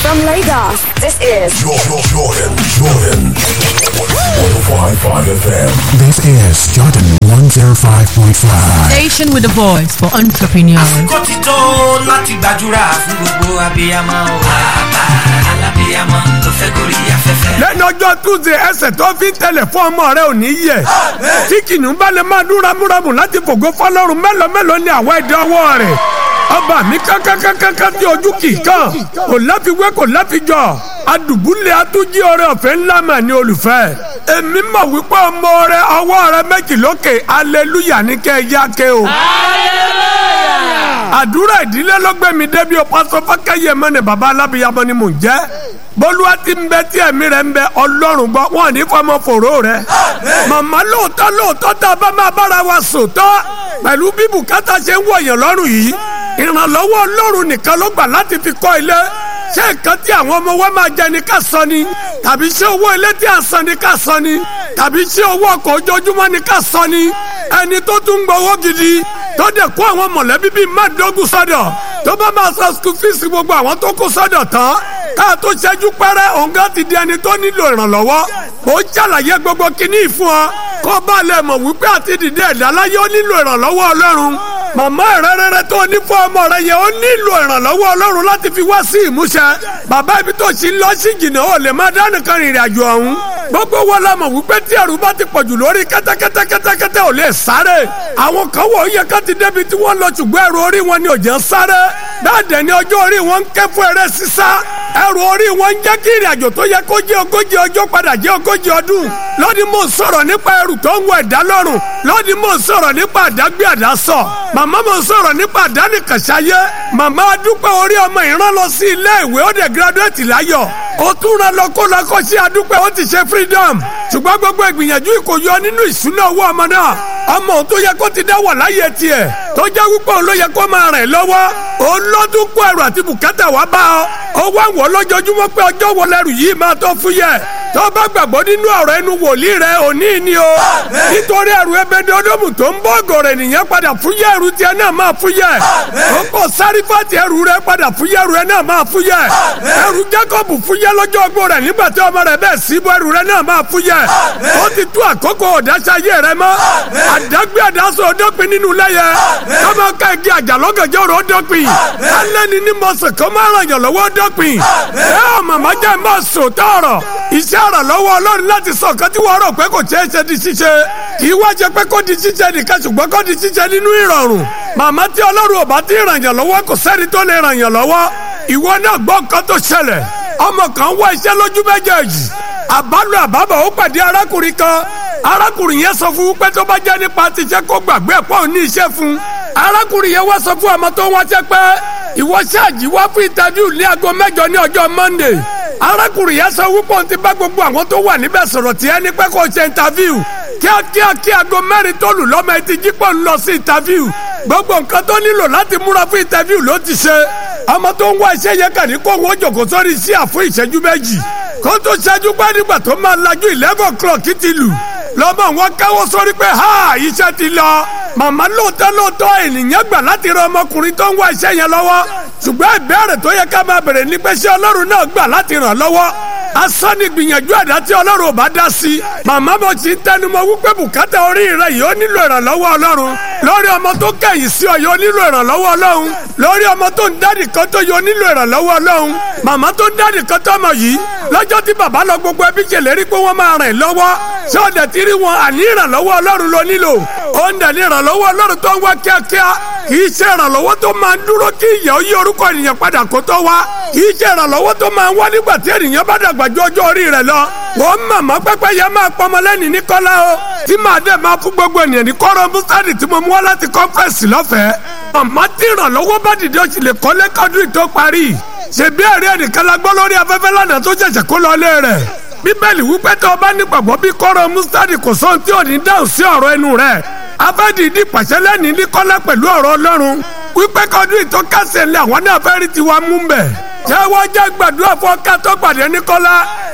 From Lagos, this is Jordan, Jordan, Jordan. 105.5 FM. This is Jordan 105.5. Station with a voice for entrepreneurs. kó ti tó láti gbàdúrà fún gbogbo abiyamọ o. bàbá alábiyamọ tó fẹ́ gorí afẹ́fẹ́. lẹ́nu ọjọ́ tuesday ẹsẹ̀ tó fi ń tẹ̀lẹ̀ fún ọmọ rẹ ò ní yẹ tí kìnnìún bá lè máa dún ramúramù láti fògo fọlọ́run mélòó mélòó ni àwọn ẹ̀dá ọwọ́ rẹ̀ ọba mi kankankankan tí ojú kì í kàn kò láfiwé kò láfijọ́ adùbúlẹ̀ atújí ọrẹ ọ̀fẹ́ ńlá mà ní olùfẹ́ èmi mọ̀ wípé ọmọ rẹ ọwọ́ rẹ méjì lókè aleluya ní kẹ́ ẹ yá ké o àdúrà ìdílé ló gbé mi débi o pásọ fákẹ́yẹ mọ́ni baba alábìyamọ ni mò ń jẹ́ bólúwa ti ń bẹ tí ẹ̀mí rẹ̀ ń bẹ ọlọ́run gbọ́ wọn ò ní fọmọ fòró rẹ̀ màmá lóòótọ́ lóòótọ́ tá a bá máa bára wa sòótọ́ pẹ̀lú bí bùkátà ṣe ń wọ̀nyàn lọ́rùn yìí ìrànlọ́wọ́ ọlọ́run nìkan ló gbà láti fi kọ́ ilé ṣé nǹkan tí àwọn ọmọ wa máa jẹ ni ká sọ ni tàbí ṣé owó ilé tí a san ni ká sọ ni tàbí ṣé owó ọkọ̀ ojoojúmọ́ ni ká sọ ni ẹni tó tún gbowó gidi tó dẹ̀ kó àwọn mọ̀lẹ́bí bíi mẹ́ẹ̀ẹ́dógún sọ́dọ̀ tó bá máa san school fees gbogbo àwọn tó kó sọ́dọ̀ tán ká tó ṣẹ́jú pẹ́rẹ́ òǹgá ti di ẹni tó nílò ìrànlọ́wọ́ ó ṣàlàyé gbogbo kínní ìfún ọ kó bá lè mọ̀ wípé àti dìde ẹ̀dá láyé ó nílò ìrànlọ́wọ́ ọlọ́run màmá rẹ rere tó ní fún ọmọ rẹ yẹn ó nílò ìrànlọ́wọ́ ọlọ́run láti fi wá sí ìmúṣẹ bàbá ibi tó ṣì ń lọ sí jìnnà ó lè má dánìkan rìnrìn àjò ọ̀hún gbogbo wọn la mọ̀ wípé tí ẹrù bá ti pọ̀jù lórí kẹ́tẹ́kẹ́tẹ́ kẹ́tẹ́kẹ́tẹ́ ò lè sáré àwọn kan wọ̀ ó yẹ ká ti débi tí wọ́n lọ ṣùgbọ́n ẹrù orí wọn ni ò jẹ́ sáré bẹ́ẹ̀ dẹ̀ ni ọjọ́ orí wọn ń ké fún eré sísá ẹrù orí wọn ń jẹ́ kí ìrìn àjò tó yẹ kó jẹ́ ogójì ọjọ́ padà jẹ́ ogójì ọdún lọ́dí mò ń sọ̀rọ̀ nípa ẹrù tó ń wọ ẹ̀dá lọ́rùn lọ́dí mò ń sọ̀rọ̀ nípa àdágbé àdásọ̀ màmá mò ń sọ̀rọ̀ nípa àdánìkànṣáyé màmá adúpẹ́ orí ọmọ ìran lọ sí ilé ìwé ó dẹ̀ gírádùétì láyọ̀ ó tún ra lọ kó lọ kó sí adúpẹ́ ó ti ṣe freedom ṣùgbọ́n gbogbo ìgbìyànjú ìkòyọ nínú ìṣúná owó ọmọ náà ọmọ òun tó yẹ kó ti dá wà láyé tiẹ̀ tó jẹ́ wípé òun ló yẹ kó máa rìn lọ́wọ́ òun lọ́dún kó ẹrù àti bùkátà wá bá ọ ó wá wọ̀ lójoojúmọ́ pé ọjọ́ wo lẹ́rù yìí máa tó fúyẹ́ tó bá gbàgbọ́ nínú ọ̀rọ̀ ẹnu wòlíì rẹ òní ni o nítorí ẹrù ebèdè ọdọ́mù tó ń bọ́ ọ̀gọ̀rẹ̀ nìyẹn padà fúyẹ́ ẹrù tiẹ̀ náà máa fúyẹ́ ó kò sáré fàtì ẹrù rẹ padà fúyẹ́ ẹrù rẹ náà máa fúyẹ́ ẹrù Jákọ́bù fúyẹ́ lọ́jọ́ ọgbó rẹ̀ nígbà tí ọmọ rẹ̀ bẹ́ẹ̀ síbọ̀ ẹrù rẹ náà máa fúyẹ́ ó ti tú àkókò ọ̀dáṣayé rẹ mọ́ àdágbé àdásọ ọdọ́pin nínú lẹ́yẹ kọ́mọ ká igi àjàlọ́gànjọ́ rẹ̀ ọdọ́pin alẹ́ni ní mọ̀sán kọ́ máa ràn yàn lọ́wọ́ ọdọ́pin ẹ ọ màmá jẹ́ mọ́ sòótọ́ ọ̀rọ̀ iṣẹ́ ọ̀rọ̀ lọ́wọ́ ọlọ́run láti sọ nǹkan tí wọ́n rò pé kò ṣeé ṣe di ṣíṣe kì í wá jẹ pé kó di ṣíṣe nìkan ṣùgbọ́n kó di ṣíṣe nínú ìrọ̀rùn màmá tí ọlọ́run ò bá ti ràn yàn lọ́wọ́ kò sẹ́ni tó lè ràn yàn lọ́wọ́ ìwọ náà gbọ́ nǹkan tó ṣẹlẹ̀ ọmọ kan wá iṣẹ́ lójú méjèèjì àbálò àbábọ̀ ó pàdé arákùnrin kan arákùnrin yẹn sọ fún pé tó bá jẹ́ nípa ti iṣẹ́ kó gbàgbé ẹ̀pọ̀ ní iṣẹ́ fún arákùnrin yẹn wá sọ fún ọmọ tó ń wáṣẹ́ pé ìwọ ṣáàjì wá fún ìtàvíù ní aago mẹ́jọ ní ọjọ́ Monday arákùnrin yẹn sọ wípé òun ti bá gbogbo àwọn tó wà níbẹ̀ sọ̀rọ̀ tí ẹni pé kò ṣe ìtàvíù kíákíá kí aago mẹ́rin tó lù lọ́mọ etí jípọ̀ ń lọ sí ìtàvíù gbogbo nǹkan tó nílò láti múra fún ìtàvíù ló ti ṣe ọmọ tó ń wá iṣẹ́ yẹn kàn ní kó wọ́n jòkó sórí iṣẹ́ àfún ìṣẹ́jú méjì kó tó ṣẹ́jú pé nígbà tó máa lajú eleven o'clock ti lù lọ́mọ wọn káwọ́ sórí pé ha iṣẹ́ ti lọ màmá lóòótọ́ lóòótọ́ ènìyàn gbà láti ran ọmọkùnrin tó ń wá iṣẹ́ yẹn lọ́wọ́ ṣùgbọ́n ìbéèrè tó yẹ ká máa bèrè ní pé ṣé ọlọ́run náà gbà láti ràn lọ́wọ́ asán ni gbìyànjú àdá tí ọlọ́run ò bá dá sí màmá mo ti ń tẹnumọ́ wípé bùkátà orí rẹ yìí ó nílò ìrànlọ́wọ́ ọlọ́run lórí ọmọ tó kẹ̀yìn sí ọ yìí ó nílò ìrànlọ́wọ́ ọlọ́run lórí ọmọ tó ń dádì kan tó yìí ó nílò ìrànlọ́wọ́ ọlọ́run màmá tó ń dádì kan tó mọ̀ yìí lọ́jọ́ tí bàbá lọ gbogbo ẹbí ṣèlérí pé wọ́n máa rìn lọ́wọ́ ṣé ó dẹ̀ ti rí wọn àní ìrànlọ́wọ́ ọlọ́run ló nílò ó ń dẹ̀ ní ìrànlọ́wọ́ ọlọ́run tó ń wá kíákíá kì í ṣe ìrànlọ́wọ́ tó máa ń dúró kí ìyà ó yí orúkọ ènìyàn padà kó tó wá kì í ṣe ìrànlọ́wọ́ tó máa ń wá nígbà tí ènìyàn bá dàgbà ju ọjọ́ orí rẹ̀ lọ wọ́n màmá pẹ́pẹ́ yẹn máa pọmọ lẹ́ni ní kọ́lá o tí màá dẹ̀ máa fún gbogbo ènìyàn ní kọ́rọ̀ mùsàlì tí mo mú wá láti kọ́fẹ́sì lọ́fẹ̀ẹ́ màmá tí ìrànlọ́wọ́ bá dìde ó sì lè kọ́lé kọ́dún tó parí ṣèbí ẹ̀rí ẹnìkan la gbọ́ lórí afẹ́fẹ́ lánàá tó ṣẹ̀ṣẹ̀ kó lọ lé rẹ̀ bíbélì wípé tó o bá nígbàgbọ́ bí kọ́rọ̀ mustadi kò sóhun tí ò ní dáhùn sí ọ̀rọ̀ ẹnu rẹ̀ abẹ́dìdì pàṣẹ lẹ́ni ní kọ́lá pẹ̀lú ọ̀rọ̀ ọlọ́run wípé kọ́dún ìtọ́kasẹ̀ ńlẹ̀ àwọn náà fẹ́ rí tiwa mú bẹ̀. ṣé wọ́n jẹ́ gbàdúrà fún ọkà tó pàdé ní kọ́lá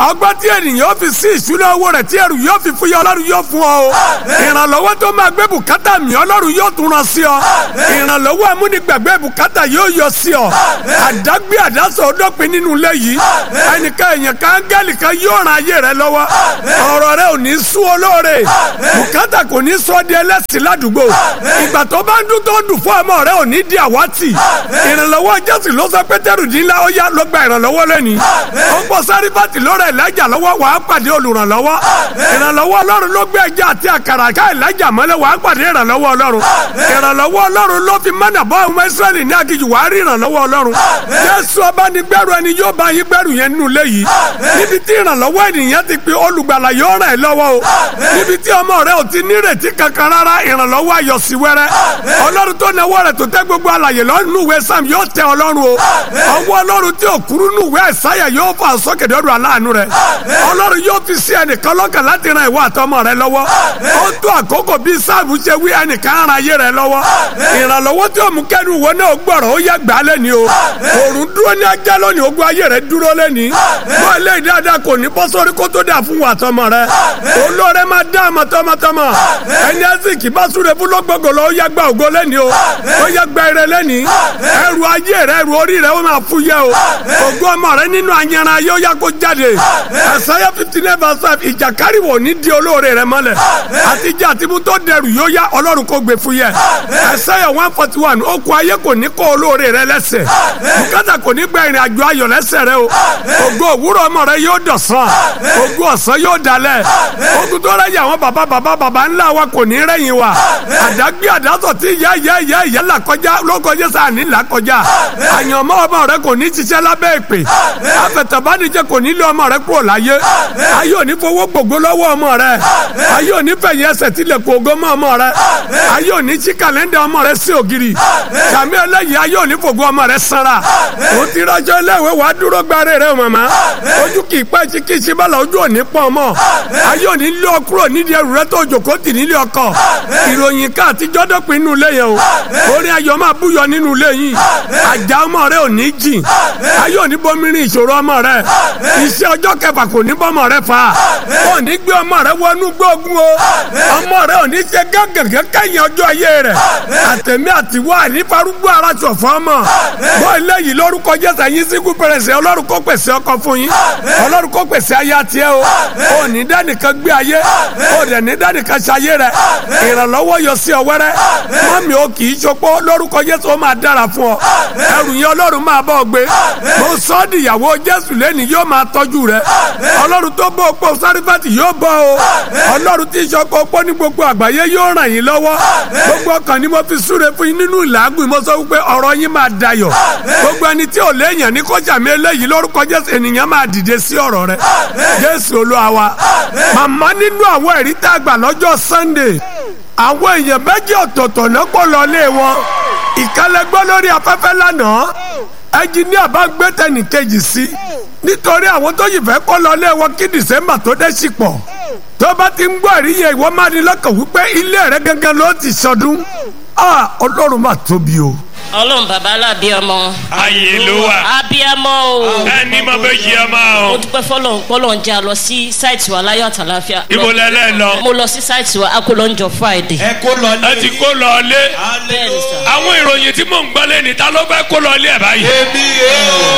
ọgbọ́n tí ènìyàn yóò fi sí ìṣúná owó rẹ̀ tí ẹrù yóò fi fúyẹ́ ọlọ́run yóò fún ọ o ìrànlọ́wọ́ tó máa gbé bùkátà mi ọlọ́run yóò tún ràn sí ọ ìrànlọ́wọ́ amúnigbàgbé bùkátà yóò yọ sí ọ àdágbé àdásọ ọdọ́pin nínú ilé yìí ẹnìkan èèyàn kan áńgẹ́lì kan yóò ran ayé rẹ lọ́wọ́ ọ̀rọ̀ rẹ ò ní sú olóore bùkátà kò ní sọ di ẹlẹ́sìn ládùúgbò ìgbà tó bá ń dún tó ń dùn fún ọmọ rẹ ò ní di àwátì ìrànlọ́wọ́ jésù ló sọ pétérù dín ńlá ó yá ló gba ìrànlọ́wọ́ lẹ́ni ó ń bọ̀ sárífàtì lórí ẹ̀lájà lọ́wọ́ wàá pàdé olùrànlọ́wọ́ ìrànlọ́wọ́ ọlọ́run ló gbé ẹja àti àkàrà ká ẹ̀lájà mọ́lẹ̀ wàá pàdé ìrànlọ́wọ́ ọlọ́run ìrànlọ́wọ́ ọlọ́run ló fi mọ́nà bọ́ ọmọ ìsírẹ́lì ní aginjù wàá rí ìrànlọ́wọ́ ọlọ́run jésù ọba ní gbẹ́rù ẹni yóò bá yín gbẹ́rù yẹn nínú ilé yìí níbi tí ìrànlọ́wọ́ ènìyàn ti pe olùgbàlà yóò ràn ẹ́ lọ́wọ́ o níbi tí ọmọ rẹ ò ti nírètí kankan rárá ìrànlọ́wọ́ ayọ̀ sí wẹ́rẹ́ ọlọ́run tó náwó rẹ̀ tó tẹ́ gbogbo àlàyé lọ́nù ìwé sam yóò tẹ ọlọ́run o ọwọ́ ọlọ́run tí ò kúrú nù ìwé ẹ̀sáyà yóò fà sókè dọ́dọ̀ aláàánú rẹ̀ ọlọ́run yóò fi sí ẹnìkan lọ́kàn láti ran ìwọ àtọmọ rẹ lọ́wọ́ ó tó àkókò bí sáàbù ṣe wí ẹnìkan ran ayé rẹ lọ́wọ́ ìrànlọ́wọ́ tí òmù kẹ́nu ìwọ náà gbọ́rọ̀ ó yẹ gbà lẹ́ni o òrùn dúró ní ajá lónìí ogun ayé rẹ dúró lẹ́ni bọ́ ilé ìdáadáa kò ní bọ́ sórí kó tó dà fún wa tọmọ rẹ olóore máa dá àmọ́ tọmọtọmọ ẹni ẹsìnkì bá súre fún lọ́gbọ̀gbọ̀ lọ ó yẹ gba ògo lẹ́ni o ó yẹ gba ire lẹ́ni ẹrù ayé rẹ ẹrù orí rẹ ó máa fúyẹ́ o ògo ọmọ rẹ nínú ayanran ayé ó yẹ kó jáde ẹsẹ̀yẹ fifty nine verse five ìjàkárì wò ní di olóore rẹ mọ́lẹ̀ àtijọ́ àtibú tó dẹrù yóò yá ọlọ́run kó gbé fúyẹ́ ẹsẹ̀yẹ one forty one ó kó ayé kò ní kó olóore rẹ lẹ́sẹ̀ bùkátà kò ní gba ìrìn àjò ayọ̀ lẹ́sẹ̀ rẹ o ògo òwúrọ̀ ọmọ rẹ yóò dọ̀sán ògo ọ̀sán yóò dalẹ̀ ogun tó rẹ̀ yà wọ́n bàbá bàbá bàbá ńlá wa kò ní rẹ̀yìn wa àdágbé àdásọ̀ tí ìyá ìyá ìyá ìyá là kọjá lóko jésù àní là kọjá àyànmọ́ ọmọ rẹ kò ní ṣiṣẹ́ lábẹ́ ìpè afẹ̀tẹ̀bánijẹ́ kò ní lé ọmọ rẹ kúrò láyé ayé òní fowó gbogbo lọ́wọ́ ọmọ rẹ ayé òní fẹ̀yìn ẹsẹ̀ tilẹ̀ kó ogó mọ́ ọmọ rẹ ayé òní sí kàlẹ́ndà ọmọ rẹ sí ògiri sàmì ẹlẹ́yìí ayé òní fògo ọmọ rẹ sanra o ti rọjò iléèwé wàá dúró gbáre rẹ màmá ojú kì í pẹ́ tí kì í ṣe bala ojú òní pọ̀ mọ́ ayé òní lé ọ kúrò nídìí ẹrù rẹ tó jòkó tì nílé ọkọ ìròyìn ká àtijọ́ dọ́pin nínú ilé yẹn o orin ayọ̀ máa búyọ nínú ilé yìí àjà ọmọ rẹ ò ní jìn ayé òní bomirin ìṣòro ọmọ rẹ iṣẹ́ ọjọ́ kẹfà kò ní bọ́mọ rẹ fa ò ní gbé ọmọ rẹ wọnú gbógun o ọmọ rẹ ò ní ṣe gángan kẹ́yìn ọjọ́ ayé rẹ àtẹ̀mí àtiwọ́ ànífarúgbó ara ṣọ̀fọ́ ọmọ bọ́ ilé yìí lórúkọ jésù ẹ̀yin síkú pẹ̀rẹ̀sẹ̀ ọlọ́run kó pèsè ọkọ fún yín ọlọ́run kó pèsè ayé àtiẹ́ o ò ní dánìkan gbé ayé ò dẹ̀ ní dánìkan ṣayé rẹ ìrànlọ́wọ́ yọ sí ọ wẹ́rẹ́ mọ́mí o kì í ṣopó lórúkọ jésù ó máa dára fún ọ ẹrù yẹn ọlọ́run máa bọ́ ọ gbé mo sọ ọ́ dìyàwó jésù lẹ́nu yóò máa tọ́jú rẹ ọlọ́run tó bọ́ opó sárífàtì yóò bọ́ o ọlọ́run tí ìṣọkọ opó ní gbogbo àgbáyé yóò ràn yín lọ́wọ́ gbogbo ọkàn ni mo fi súre fún yín nínú ìlàgùn mo sọ wípé ọ̀rọ̀ yín máa dayọ̀ gbogbo ẹni tí ò léèyàn ní kọjá mi eléyìí lórúkọ jésù ènìyàn máa dìde sí ọ̀rọ̀ rẹ jésù olúwa wa màmá nínú àwọn ẹ̀rí tá a gbà lọ́jọ́ sunday àwọn èèyàn méjì ọ̀tọ̀ọ̀tọ̀ náà kó lọ lé wọn ìkálẹ́gbọ́ lórí afẹ́fẹ́ lánàá ẹnjìníà bá gbé tẹnì kejì sí nítorí àwọn tó yìí fẹ́ kó lọ lé wọn kí dìsẹ́mbà tó dé sí pọ̀ tó bá ti ń gbọ́ ẹ̀rí yẹn ìwọ máa ní lọ́kàn wípé ilé rẹ gangan ló ti sọdún ọlọ́run máa tóbi o. ọlọ́run bàbá alábíàmọ́. ayé ló wà. abíàmọ́ o. ẹni mo bẹ jí ẹ máa mo o. dúpẹ́ fọlọ́run pọ́lọ́run já lọ sí sáìtì wa láyọ̀ àtàláfíà. ibo lẹlẹ lọ. mo lọ sí sáìtì wa akólọ́njọ friday. ẹ kó lọ ẹ ti kó lọ lé. bẹ́ẹ̀ ni sà. àwọn ìròyìn tí mò ń gbọ́ lé ní ta ló fẹ́ kó lọ lé ẹ̀ báyìí. èmi rè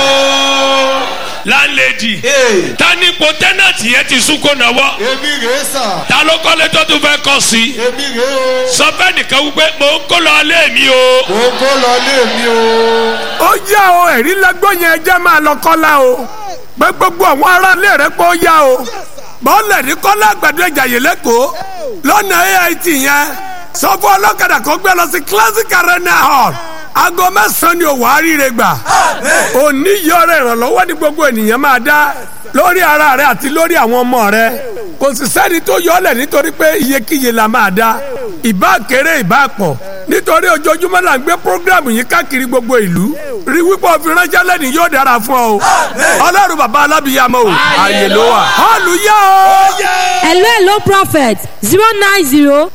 o láńlẹ́dì. ee ta ní ipò tẹ́nàtì yẹn ti sún kó náwó. èmi rè sà ta ló kọ́lé tó tún fẹ́ kọ́ sí. èmi rè o sọ fẹ́ nìkan wípé mò ń kó lọ lé mi o. mo kó lọ lé mi o. ó yá o ẹ̀rí lẹ́gbọ́n yẹn ẹjẹ́ máa lọ kọ́lá o pé gbogbo àwọn aráalé rẹ pé ó yá o bọ́ọ̀lù ní kọ́lá àgbàdo ìjàyè lẹ́kọ̀ọ́ lọ́nà ait yẹn sọ fún ọlọ́kadà kan gbé lọ sí classic arena hall aago mẹ́sàn-án ni òwò àríire gbà òní yọrọ ìrànlọ́wọ́ ní gbogbo ènìyàn máa dá lórí ara rẹ àti lórí àwọn ọmọ rẹ kò sì sẹ́ni tó yọlẹ̀ nítorí pé iyekíye la máa dá ìbá kéré ìbá pọ̀ nítorí ojoojúmọ́ là ń gbé programu yìí káàkiri gbogbo ìlú rí wípé òfin ránṣẹ́ lẹ́nu yóò dára fún ọ o ọlọ́run bàbá alábìyàmọ́ o àyè ló wà hallelujah o. hello hello prophet zero nine zero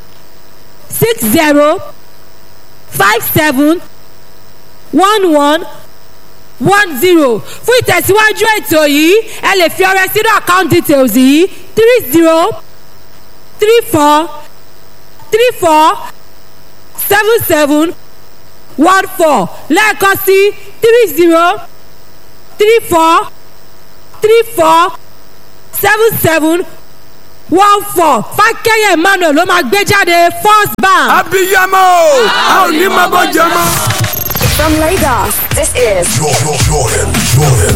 six zero five seven one one one zero fún ìtẹ̀síwájú ètò yìí ẹ lè fi ọrẹ sínú account details yìí three zero three four three four seven seven one four lẹ́ẹ̀kan sí three zero three four three four seven seven one four fákẹ́yẹ̀ emmanuel ló máa gbé jáde first bank. abiyamọ a ò ní máa bọ́ jẹ mọ́. From Lagos, this is Jordan, Jordan, Jordan.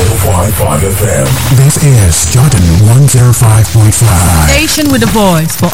105.5 FM. This is Jordan 105.5. Station with a voice for